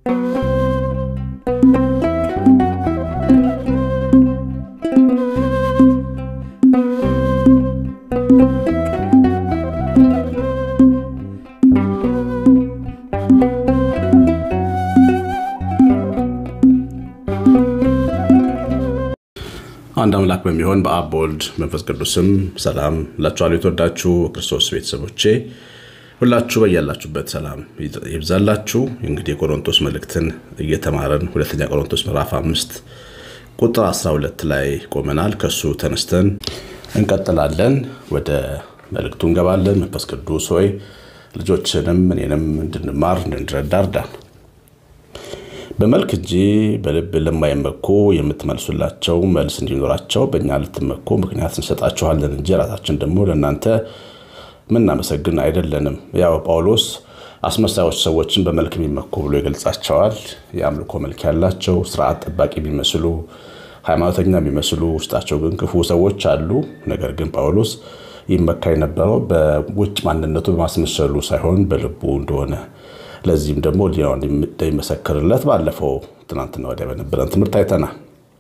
አንድ አምላክ በሚሆን በአብ በወልድ መንፈስ ቅዱስም ሰላም ላችኋለሁ። የተወዳችሁ ክርስቶስ ቤተሰቦቼ ሁላችሁ በያላችሁበት ሰላም ይብዛላችሁ። እንግዲህ የቆሮንቶስ መልእክትን እየተማረን ሁለተኛ ቆሮንቶስ ምዕራፍ አምስት ቁጥር 12 ላይ ቆመናል። ከሱ ተነስተን እንቀጥላለን። ወደ መልእክቱ እንገባለን። መንፈስ ቅዱስ ሆይ ልጆችንም እኔንም እንድንማር እንድንረዳ እርዳን። በመልክ እንጂ በልብ ለማይመኩ የምትመልሱላቸው መልስ እንዲኖራቸው በእኛ ልትመኩ ምክንያት እንሰጣችኋለን እንጂ ራሳችን ደግሞ ለእናንተ ምናመሰግን አይደለንም። ያው ጳውሎስ አስመሳዮች ሰዎችን በመልክ የሚመኩ ብሎ ይገልጻቸዋል። የአምልኮ መልክ ያላቸው ስርዓት ጠባቂ የሚመስሉ ሃይማኖተኛ የሚመስሉ ውስጣቸው ግን ክፉ ሰዎች አሉ። ነገር ግን ጳውሎስ ይመካ የነበረው በውጭ ማንነቱ በማስመሰሉ ሳይሆን በልቡ እንደሆነ ለዚህም ደግሞ ሊናው እንደሚመሰክርለት ባለፈው ትናንትና ወዲያ በነበረን ትምህርት አይተናል።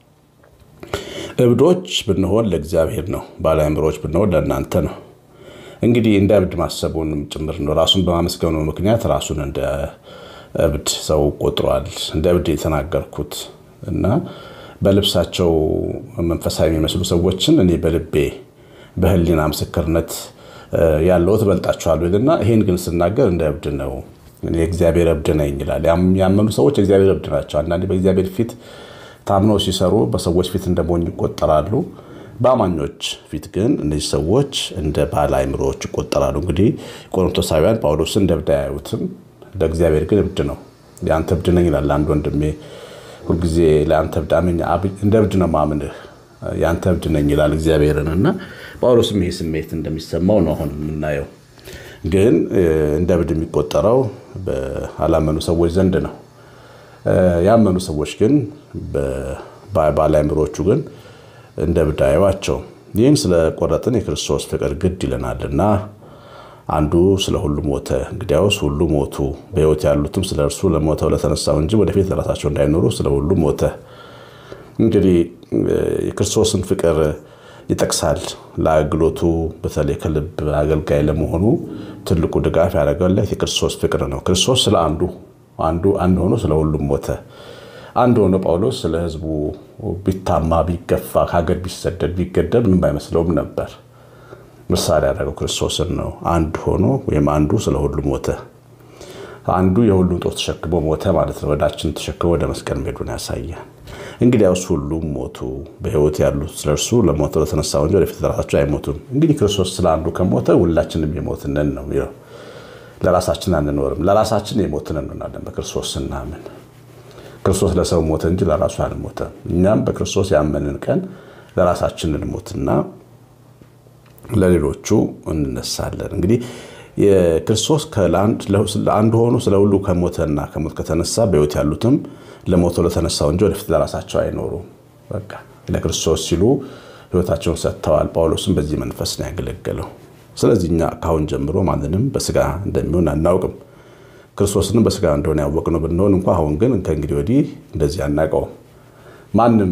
እብዶች ብንሆን ለእግዚአብሔር ነው፣ ባለአእምሮዎች ብንሆን ለእናንተ ነው። እንግዲህ እንደ እብድ ማሰቡንም ጭምር ነው። ራሱን በማመስገኑ ምክንያት ራሱን እንደ እብድ ሰው ቆጥሯል። እንደ እብድ የተናገርኩት እና በልብሳቸው መንፈሳዊ የሚመስሉ ሰዎችን እኔ በልቤ በሕሊና ምስክርነት ያለው ትበልጣችኋለሁ ይልና ይሄን ግን ስናገር እንደ እብድ ነው የእግዚአብሔር እብድ ነኝ ይላል። ያመኑ ሰዎች የእግዚአብሔር እብድ ናቸው። አንዳንዴ በእግዚአብሔር ፊት ታምነው ሲሰሩ በሰዎች ፊት እንደ ሞኝ ይቆጠራሉ። በአማኞች ፊት ግን እነዚህ ሰዎች እንደ ባለ አእምሮዎች ይቆጠራሉ። እንግዲህ ቆሮንቶሳውያን ጳውሎስን እንደ እብድ አያዩትም፣ ለእግዚአብሔር ግን እብድ ነው። የአንተ እብድ ነኝ ይላል አንድ ወንድሜ ሁልጊዜ ለአንተ እብድ አመኝ እንደ እብድ ነው ማምንህ የአንተ እብድ ነኝ ይላል እግዚአብሔርን እና ጳውሎስም ይሄ ስሜት እንደሚሰማው ነው አሁን የምናየው ግን እንደ እብድ የሚቆጠረው በአላመኑ ሰዎች ዘንድ ነው። ያመኑ ሰዎች ግን ባለአእምሮቹ ግን እንደ እብድ አያዩዋቸውም። ይህን ስለቆረጥን የክርስቶስ ፍቅር ግድ ይለናልና አንዱ ስለ ሁሉ ሞተ፣ እንግዲያውስ ሁሉ ሞቱ፣ በሕይወት ያሉትም ስለ እርሱ ለሞተው ለተነሳው እንጂ ወደፊት ለራሳቸው እንዳይኖሩ ስለ ሁሉ ሞተ። እንግዲህ የክርስቶስን ፍቅር ይጠቅሳል። ለአገልግሎቱ በተለይ ከልብ አገልጋይ ለመሆኑ ትልቁ ድጋፍ ያደረገለት የክርስቶስ ፍቅር ነው። ክርስቶስ ስለ አንዱ አንዱ አንድ ሆኖ ስለ ሁሉም ሞተ። አንድ ሆኖ ጳውሎስ ስለ ሕዝቡ ቢታማ፣ ቢገፋ፣ ከሀገር ቢሰደድ፣ ቢገደል ምንም አይመስለውም ነበር። ምሳሌ ያደረገው ክርስቶስን ነው። አንድ ሆኖ ወይም አንዱ ስለ ሁሉ ሞተ። አንዱ የሁሉም ጦር ተሸክሞ ሞተ ማለት ነው። ወዳችን ተሸክሞ ወደ መስቀል መሄዱን ያሳያል። እንግዲያውስ ሁሉም ሞቱ፣ በሕይወት ያሉት ስለ እርሱ ለሞተው ለተነሳው እንጂ ወደፊት ለራሳቸው አይሞቱም። እንግዲህ ክርስቶስ ስለ አንዱ ከሞተ ሁላችንም የሞትነን ነው የሚለው። ለራሳችን አንኖርም፣ ለራሳችን የሞትን እንሆናለን በክርስቶስ ስናምን። ክርስቶስ ለሰው ሞተ እንጂ ለራሱ አልሞተም። እኛም በክርስቶስ ያመንን ቀን ለራሳችን እንሞትና ለሌሎቹ እንነሳለን። እንግዲህ የክርስቶስ አንዱ ሆኖ ስለ ሁሉ ከሞተና ከሞት ከተነሳ በሕይወት ያሉትም ለሞተው ለተነሳው እንጂ ወደፊት ለራሳቸው አይኖሩም። በቃ ለክርስቶስ ሲሉ ሕይወታቸውን ሰጥተዋል። ጳውሎስም በዚህ መንፈስ ነው ያገለገለው። ስለዚህ እኛ ካሁን ጀምሮ ማንንም በስጋ እንደሚሆን አናውቅም። ክርስቶስንም በስጋ እንደሆነ ያወቅነው ብንሆን እንኳ አሁን ግን ከእንግዲህ ወዲህ እንደዚህ አናውቀውም። ማንም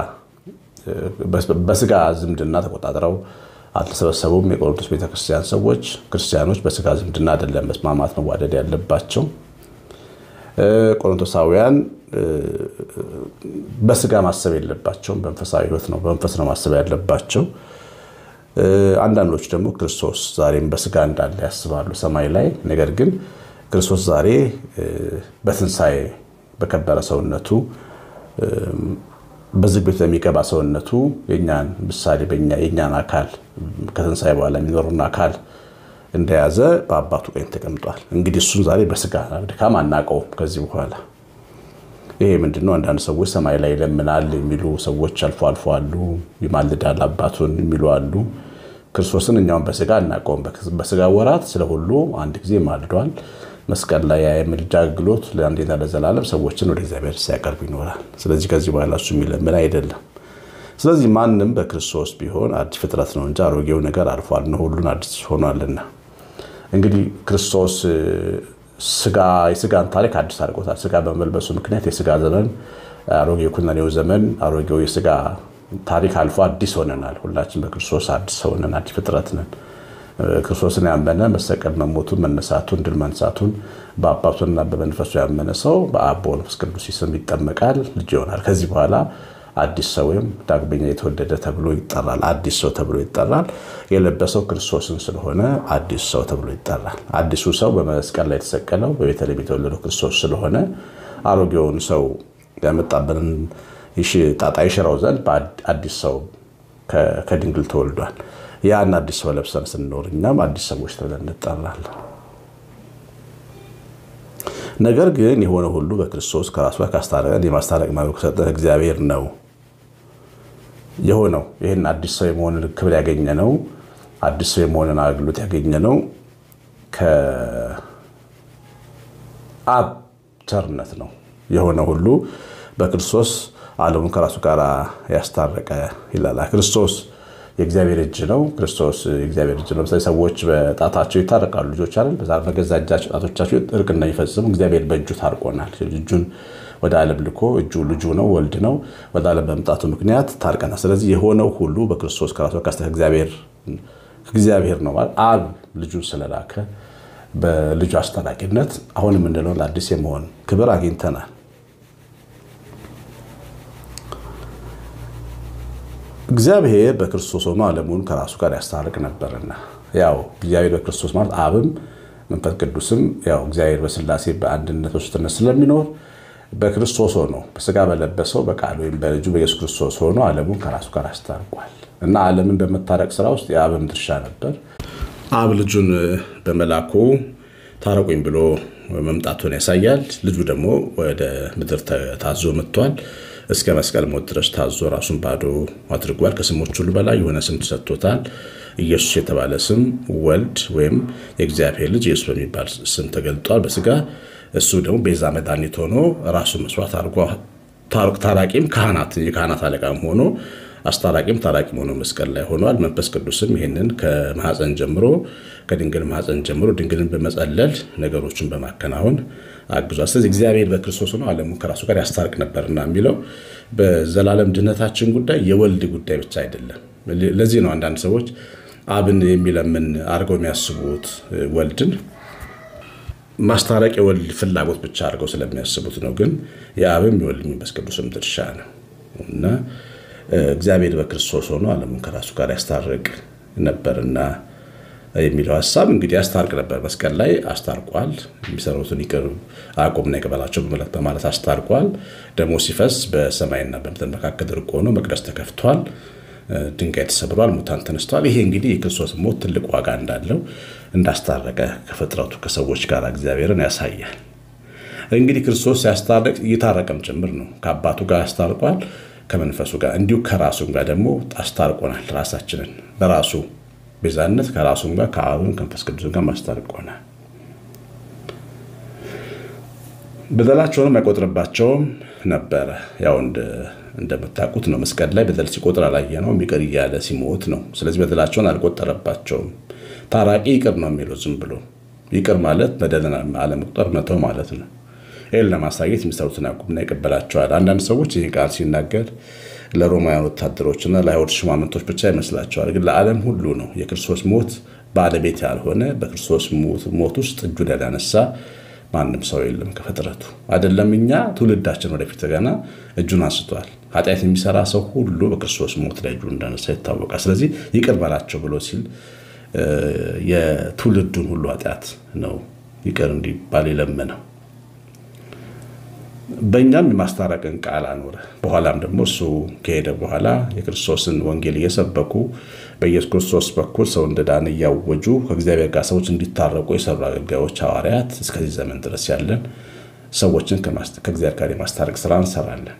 በስጋ ዝምድና ተቆጣጥረው አልተሰበሰቡም። የቆሮንቶስ ቤተክርስቲያን ሰዎች ክርስቲያኖች በስጋ ዝምድና አይደለም መስማማት መዋደድ ያለባቸው። ቆሮንቶሳውያን በስጋ ማሰብ የለባቸውም። በመንፈሳዊ ሕይወት ነው በመንፈስ ነው ማሰብ ያለባቸው። አንዳንዶች ደግሞ ክርስቶስ ዛሬም በስጋ እንዳለ ያስባሉ ሰማይ ላይ። ነገር ግን ክርስቶስ ዛሬ በትንሣኤ በከበረ ሰውነቱ በዝግ ቤት ለሚገባ ሰውነቱ የኛን ምሳሌ የኛን አካል ከትንሣኤ በኋላ የሚኖሩን አካል እንደያዘ በአባቱ ቀኝ ተቀምጧል። እንግዲህ እሱን ዛሬ በስጋ ድካም አናውቀውም ከዚህ በኋላ። ይሄ ምንድነው? አንዳንድ ሰዎች ሰማይ ላይ ይለምናል የሚሉ ሰዎች አልፎ አልፎ አሉ። ይማልዳል አባቱን የሚሉ አሉ። ክርስቶስን እኛውን በስጋ አናውቀውም። በስጋ ወራት ስለ ሁሉ አንድ ጊዜ ማልዷል። መስቀል ላይ የምልጃ አገልግሎት ለአንዴና ለዘላለም ሰዎችን ወደ እግዚአብሔር ሲያቀርብ ይኖራል። ስለዚህ ከዚህ በኋላ እሱ የሚለምን አይደለም። ስለዚህ ማንም በክርስቶስ ቢሆን አዲስ ፍጥረት ነው እንጂ አሮጌው ነገር አልፏል ነው ሁሉን አዲስ ሆኗልና። እንግዲህ ክርስቶስ የስጋን ታሪክ አዲስ አድርጎታል። ስጋ በመልበሱ ምክንያት የስጋ ዘመን አሮጌው ኩነኔው ዘመን አሮጌው የስጋ ታሪክ አልፎ አዲስ ሆነናል። ሁላችን በክርስቶስ አዲስ ሆነን አዲስ ፍጥረት ነን። ክርስቶስን ያመነ መሰቀል፣ መሞቱን፣ መነሳቱን፣ ድል መንሳቱን በአባቱና በመንፈሱ ያመነ ሰው በአብ በመንፈስ ቅዱስ ስም ይጠመቃል፣ ልጅ ይሆናል። ከዚህ በኋላ አዲስ ሰው ወይም ዳግመኛ የተወለደ ተብሎ ይጠራል። አዲስ ሰው ተብሎ ይጠራል። የለበሰው ክርስቶስን ስለሆነ አዲስ ሰው ተብሎ ይጠራል። አዲሱ ሰው በመስቀል ላይ የተሰቀለው በቤተልሔም የተወለደው ክርስቶስ ስለሆነ አሮጌውን ሰው ያመጣብንን ጣጣ ይሽረው ዘንድ በአዲስ ሰው ከድንግል ተወልዷል። ያን አዲስ ሰው ለብሰን ስንኖር እኛም አዲስ ሰዎች ተብለን እንጠራለን። ነገር ግን የሆነ ሁሉ በክርስቶስ ከራሱ ጋር ካስታረቀን የማስታረቅ መብት ከሰጠን እግዚአብሔር ነው የሆነው። ይህን አዲስ ሰው የመሆንን ክብር ያገኘ ነው። አዲስ ሰው የመሆንን አገልግሎት ያገኘ ነው ከአብ ቸርነት ነው። የሆነ ሁሉ በክርስቶስ ዓለሙን ከራሱ ጋር ያስታረቀ ይላል። ክርስቶስ የእግዚአብሔር እጅ ነው። ክርስቶስ የእግዚአብሔር እጅ ነው። ለምሳሌ ሰዎች በጣታቸው ይታረቃሉ። ልጆች አይደል? በገዛ እጃቸው ጣቶቻቸው እርቅ እንደሚፈጽሙ እግዚአብሔር በእጁ ታርቆናል። እጁን ወደ ዓለም ልኮ እጁ ልጁ ነው፣ ወልድ ነው። ወደ ዓለም በመምጣቱ ምክንያት ታርቀናል። ስለዚህ የሆነው ሁሉ በክርስቶስ ከራሱ ጋር እግዚአብሔር ነው ማለት አብ ልጁን ስለላከ በልጁ አስታራቂነት አሁን የምንለውን አዲስ የመሆን ክብር አግኝተናል። እግዚአብሔር በክርስቶስ ሆኖ ዓለሙን ከራሱ ጋር ያስታርቅ ነበርና፣ ያው እግዚአብሔር በክርስቶስ ማለት አብም መንፈስ ቅዱስም ያው እግዚአብሔር በሥላሴ በአንድነት ውስጥነት ስለሚኖር በክርስቶስ ሆኖ በስጋ በለበሰው በቃል ወይም በልጁ በኢየሱስ ክርስቶስ ሆኖ ዓለሙን ከራሱ ጋር አስታርቋል እና ዓለምን በመታረቅ ስራ ውስጥ የአብም ድርሻ ነበር። አብ ልጁን በመላኩ ታረቁኝ ብሎ መምጣቱን ያሳያል። ልጁ ደግሞ ወደ ምድር ታዞ መጥቷል። እስከ መስቀል ሞት ድረስ ታዞ ራሱን ባዶ አድርጓል። ከስሞች ሁሉ በላይ የሆነ ስም ተሰጥቶታል። ኢየሱስ የተባለ ስም ወልድ ወይም የእግዚአብሔር ልጅ ኢየሱስ በሚባል ስም ተገልጧል በስጋ እሱ ደግሞ ቤዛ መድኃኒት ሆኖ ራሱን መስዋዕት አድርጎ ታራቂም ካህናት የካህናት አለቃም ሆኖ አስታራቂም ታራቂም ሆኖ መስቀል ላይ ሆኗል። መንፈስ ቅዱስም ይህንን ከማህፀን ጀምሮ ከድንግል ማህፀን ጀምሮ ድንግልን በመጸለል ነገሮችን በማከናወን አግዟል። ስለዚህ እግዚአብሔር በክርስቶስ ሆኖ ዓለሙን ከራሱ ጋር ያስታርቅ ነበርና የሚለው በዘላለም ድህነታችን ጉዳይ የወልድ ጉዳይ ብቻ አይደለም። ለዚህ ነው አንዳንድ ሰዎች አብን የሚለምን አድርገው የሚያስቡት ወልድን ማስታረቅ የወልድ ፍላጎት ብቻ አድርገው ስለሚያስቡት ነው። ግን የአብም የወልድ መንፈስ ቅዱስም ድርሻ ነው እና እግዚአብሔር በክርስቶስ ሆኖ ዓለሙን ከራሱ ጋር ያስታርቅ ነበርና የሚለው ሀሳብ እንግዲህ ያስታርቅ ነበር። መስቀል ላይ አስታርቋል። የሚሰሩትን ይቅር አቁምና ይቅበላቸው በማለት አስታርቋል። ደግሞ ሲፈስ በሰማይና በምድር መካከል እርቅ ሆኖ መቅደስ ተከፍቷል። ድንጋይ ተሰብሯል። ሙታን ተነስተዋል። ይሄ እንግዲህ የክርስቶስ ሞት ትልቅ ዋጋ እንዳለው እንዳስታረቀ ከፍጥረቱ ከሰዎች ጋር እግዚአብሔርን ያሳያል። እንግዲህ ክርስቶስ ሲያስታርቅ እየታረቀም ጭምር ነው። ከአባቱ ጋር ያስታርቋል፣ ከመንፈሱ ጋር እንዲሁ ከራሱም ጋር ደግሞ አስታርቆናል። ራሳችንን በራሱ ቤዛነት ከራሱም ጋር ከአብም ከመንፈስ ቅዱስ ጋር ማስታርቆናል። በደላቸውንም አይቆጥርባቸውም ነበረ። ያው እንደምታውቁት ነው። መስቀል ላይ በደል ሲቆጥር አላየ ነው። ይቅር እያለ ሲሞት ነው። ስለዚህ በደላቸውን አልቆጠረባቸውም። ታራቂ ይቅር ነው የሚለው ዝም ብሎ ይቅር ማለት በደልን አለመቁጠር መተው ማለት ነው። ይህን ለማሳየት የሚሰሩትን ያቁምና ይቀበላቸዋል። አንዳንድ ሰዎች ይህ ቃል ሲናገር ለሮማውያን ወታደሮችና ለአይሁድ ሽማምንቶች ብቻ ይመስላቸዋል። ግን ለዓለም ሁሉ ነው። የክርስቶስ ሞት ባለቤት ያልሆነ በክርስቶስ ሞት ውስጥ እጁን ያላነሳ ማንም ሰው የለም ከፍጥረቱ አይደለም። እኛ ትውልዳችን ወደፊት ገና እጁን አንስቷል። ኃጢአት የሚሰራ ሰው ሁሉ በክርስቶስ ሞት ላይ እጁን እንዳነሳ ይታወቃል። ስለዚህ ይቅር በላቸው ብሎ ሲል የትውልዱን ሁሉ ኃጢአት ነው ይቅር እንዲባል የለመነው። በእኛም የማስታረቅን ቃል አኖረ። በኋላም ደግሞ እሱ ከሄደ በኋላ የክርስቶስን ወንጌል እየሰበኩ በኢየሱስ ክርስቶስ በኩል ሰው እንደዳነ እያወጁ ከእግዚአብሔር ጋር ሰዎች እንዲታረቁ የሰሩ አገልጋዮች ሐዋርያት እስከዚህ ዘመን ድረስ ያለን ሰዎችን ከእግዚአብሔር ጋር የማስታረቅ ስራ እንሰራለን።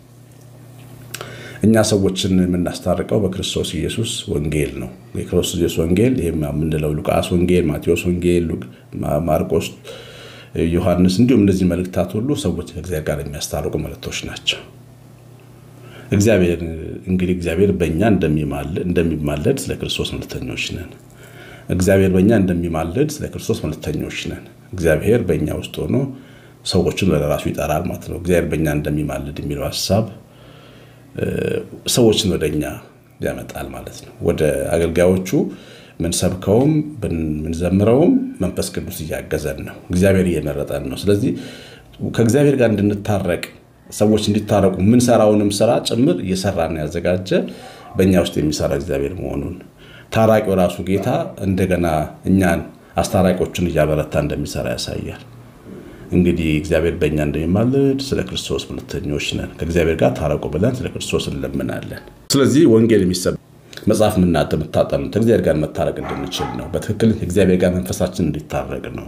እኛ ሰዎችን የምናስታርቀው በክርስቶስ ኢየሱስ ወንጌል ነው። የክርስቶስ ኢየሱስ ወንጌል ይህ የምንለው ሉቃስ ወንጌል፣ ማቴዎስ ወንጌል፣ ማርቆስ ዮሐንስ እንዲሁም እነዚህ መልእክታት ሁሉ ሰዎች ከእግዚአብሔር ጋር የሚያስታርቁ መልእክቶች ናቸው። እግዚአብሔር እንግዲህ እግዚአብሔር በእኛ እንደሚማለድ ስለ ክርስቶስ መልእክተኞች ነን። እግዚአብሔር በእኛ እንደሚማለድ ስለ ክርስቶስ መልእክተኞች ነን። እግዚአብሔር በእኛ ውስጥ ሆኖ ሰዎችን ወደ ራሱ ይጠራል ማለት ነው። እግዚአብሔር በእኛ እንደሚማልድ የሚለው ሀሳብ ሰዎችን ወደ እኛ ያመጣል ማለት ነው። ወደ አገልጋዮቹ ምንሰብከውም ምንዘምረውም መንፈስ ቅዱስ እያገዘን ነው። እግዚአብሔር እየመረጠን ነው። ስለዚህ ከእግዚአብሔር ጋር እንድንታረቅ ሰዎች እንዲታረቁ የምንሰራውንም ስራ ጭምር እየሰራን ያዘጋጀ በእኛ ውስጥ የሚሰራ እግዚአብሔር መሆኑን ታራቂው ራሱ ጌታ እንደገና እኛን አስታራቂዎችን እያበረታ እንደሚሰራ ያሳያል። እንግዲህ እግዚአብሔር በእኛ እንደሚማልድ ስለ ክርስቶስ ሁለተኞች ነን። ከእግዚአብሔር ጋር ታረቁ ብለን ስለ ክርስቶስ እንለምናለን። ስለዚህ ወንጌል የሚሰብ መጽሐፍ የምናተ የምታጠኑት ከእግዚአብሔር ጋር መታረቅ እንድንችል ነው። በትክክል ከእግዚአብሔር ጋር መንፈሳችን እንዲታረቅ ነው።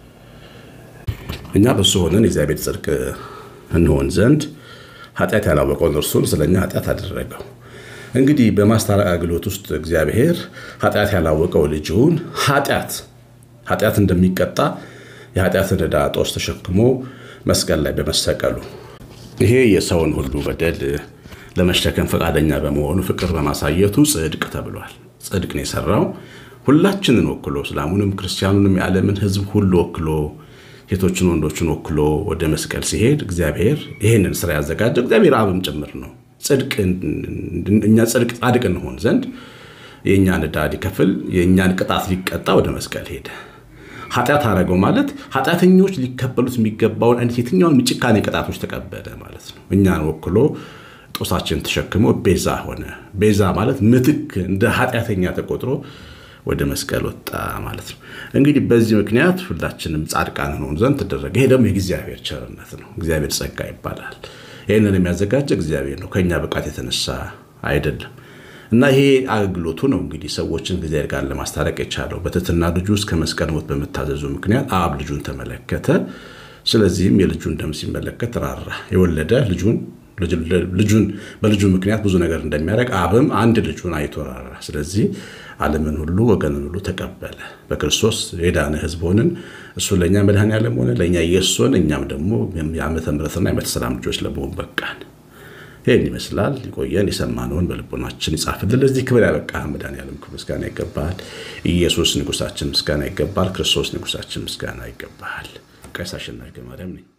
እኛ በሱ ሆነን የእግዚአብሔር ጽድቅ እንሆን ዘንድ ኃጢአት ያላወቀውን እርሱን ስለኛ ኃጢአት አደረገው። እንግዲህ በማስታረቅ አገልግሎት ውስጥ እግዚአብሔር ኃጢአት ያላወቀው ልጁን ኃጢአት ኃጢአት እንደሚቀጣ የኃጢአትን ዕዳ ጦስ ተሸክሞ መስቀል ላይ በመሰቀሉ ይሄ የሰውን ሁሉ በደል ለመሸከም ፈቃደኛ በመሆኑ ፍቅር በማሳየቱ ጽድቅ ተብሏል። ጽድቅ ነው የሰራው ሁላችንን ወክሎ እስላሙንም ክርስቲያኑንም የዓለምን ሕዝብ ሁሉ ወክሎ ሴቶችን ወንዶችን ወክሎ ወደ መስቀል ሲሄድ እግዚአብሔር ይህንን ስራ ያዘጋጀው እግዚአብሔር አብም ጭምር ነው። እኛ ጽድቅ ጻድቅ እንሆን ዘንድ የእኛን ዕዳ ሊከፍል የእኛን ቅጣት ሊቀጣ ወደ መስቀል ሄደ። ኃጢአት አደረገው ማለት ኃጢአተኞች ሊከበሉት የሚገባውን አይነት የትኛውን ጭካኔ ቅጣቶች ተቀበለ ማለት ነው። እኛን ወክሎ ጦሳችን ተሸክሞ ቤዛ ሆነ። ቤዛ ማለት ምትክ እንደ ኃጢአተኛ ተቆጥሮ ወደ መስቀል ወጣ ማለት ነው። እንግዲህ በዚህ ምክንያት ሁላችንም ጻድቃን እንሆን ዘንድ ተደረገ። ይሄ ደግሞ የእግዚአብሔር ቸርነት ነው። እግዚአብሔር ጸጋ ይባላል። ይህንን የሚያዘጋጀ እግዚአብሔር ነው፣ ከእኛ ብቃት የተነሳ አይደለም። እና ይሄ አገልግሎቱ ነው እንግዲህ ሰዎችን እግዚአብሔር ጋር ለማስታረቅ የቻለው በትሕትና ልጁ ውስጥ ከመስቀል ሞት በመታዘዙ ምክንያት አብ ልጁን ተመለከተ። ስለዚህም የልጁን ደም ሲመለከት ራራ። የወለደ ልጁን ልጁን በልጁ ምክንያት ብዙ ነገር እንደሚያደርግ አብም አንድ ልጁን አይቶ ራራ። ስለዚህ ዓለምን ሁሉ ወገንን ሁሉ ተቀበለ። በክርስቶስ የዳነ ሕዝብ ሆንን። እሱ ለእኛ መድኃኔዓለም ሆነ፣ ለእኛ ኢየሱስ ሆነ። እኛም ደግሞ የዓመተ ምሕረትና የዓመተ ሰላም ልጆች ለመሆን በቃን። ይህን ይመስላል። ሊቆየን የሰማነውን በልቦናችን ይጻፍልን። ለዚህ ክብር ያበቃ መድኃኔዓለም ምስጋና ይገባል። ኢየሱስ ንጉሳችን ምስጋና ይገባል። ክርስቶስ ንጉሳችን ምስጋና ይገባል። ቀሲስ አሸናፊ ገብረማርያም ነኝ።